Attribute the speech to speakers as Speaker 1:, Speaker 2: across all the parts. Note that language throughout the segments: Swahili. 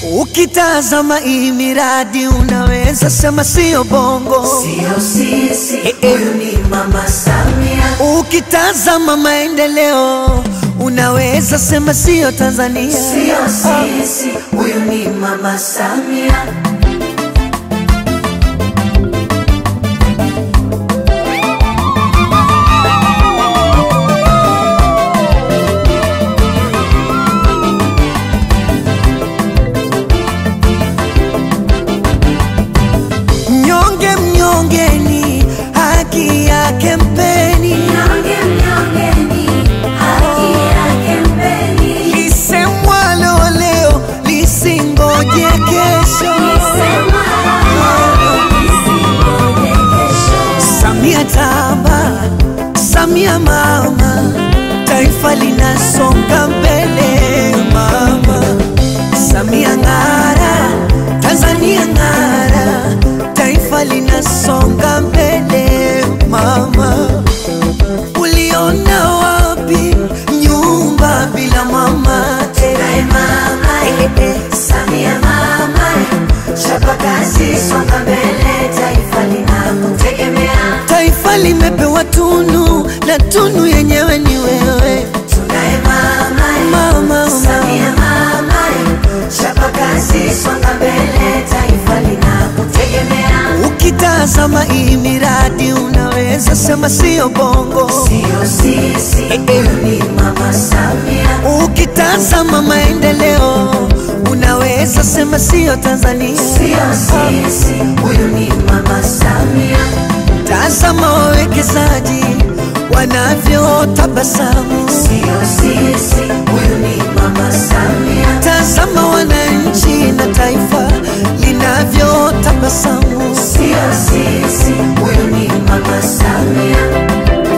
Speaker 1: Ukitazama hii miradi unaweza sema sio bongo.
Speaker 2: Sio sisi,
Speaker 1: Eh, eh.
Speaker 2: huyu ni Mama Samia.
Speaker 1: Ukitazama maendeleo unaweza sema sio Tanzania.
Speaker 2: Sio sisi, huyu ni Mama Samia.
Speaker 1: Mnyonge mnyongeni, haki yake mpeni.
Speaker 2: Mnyonge mnyongeni, haki yake mpeni.
Speaker 1: Lisemwalo leo lisingoje kesho.
Speaker 2: Sema isingoje kesho.
Speaker 1: Samia tamba, Samia mama, taifa linasonga mbele mama. Samia ng'ara, Tanzania ng'ara, taifa linasonga mbele mama. Uliona wapi nyumba bila mama?
Speaker 2: Tunaye mama, Samia mama, chapa kazi, songa mbele, taifa linakutegemea.
Speaker 1: Taifa limepewa tunu na tunu yenyewe ni wewe
Speaker 2: Tunaye mama,
Speaker 1: mama.
Speaker 2: Samia mama, chapa kazi, songa mbele, taifa linakutegemea.
Speaker 1: Ukitazama hii miradi unaweza sema sio bongo.
Speaker 2: Sio sisi, huyu ni Mama Samia.
Speaker 1: Ukitazama maendeleo unaweza sema sio Tanzania.
Speaker 2: Sio sisi, huyu ni Mama Samia.
Speaker 1: Tazama wawekezaji wanavyotabasamu.
Speaker 2: Sio sisi, huyu ni Mama Samia.
Speaker 1: Tazama wananchi na taifa linavyotabasamu.
Speaker 2: Sio sisi, huyu ni Mama Samia.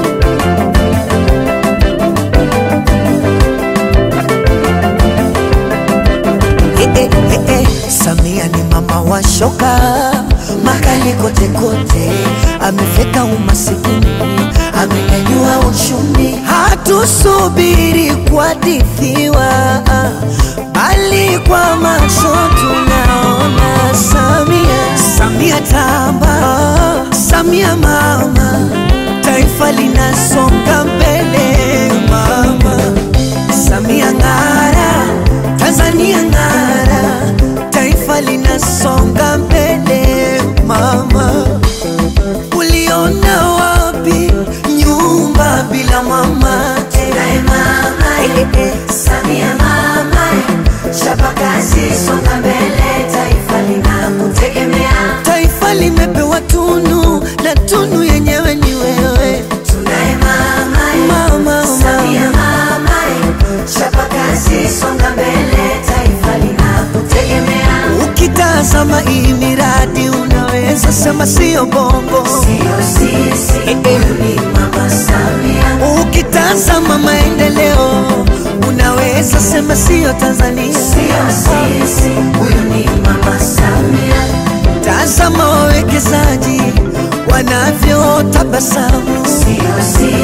Speaker 1: Eh, eh, eh, eh. Samia ni mama wa shoka makali kote kote, amefeka umasikini, amenyanyua uchumi. Hatusubiri kuhadithiwa, bali kwa macho tunaona Samia. Samia tamba, Samia mama, taifa linasonga mbele mama. Samia ng'ara, Tanzania ng'ara, taifa linasonga mbele mama. Uliona wapi nyumba bila mama?
Speaker 2: Tunaye mama, Samia mama, chapa kazi, songa mbele, taifa linakutegemea.
Speaker 1: Taifa limepewa tunu na tunu yenyewe ni wewe
Speaker 2: Tunaye mama,
Speaker 1: mama.
Speaker 2: Samia mama, chapa kazi, songa mbele, taifa linakutegemea.
Speaker 1: Ukitazama hii miradi unaweza sema sio bongo.
Speaker 2: Sio sisi, huyu ni Mama Samia.
Speaker 1: Ukitazama maendeleo unaweza sema sio Tanzania.
Speaker 2: Sio sisi, huyu ni Mama Samia.
Speaker 1: Tazama wawekezaji wanavyotabasamu.
Speaker 2: Sio sisi,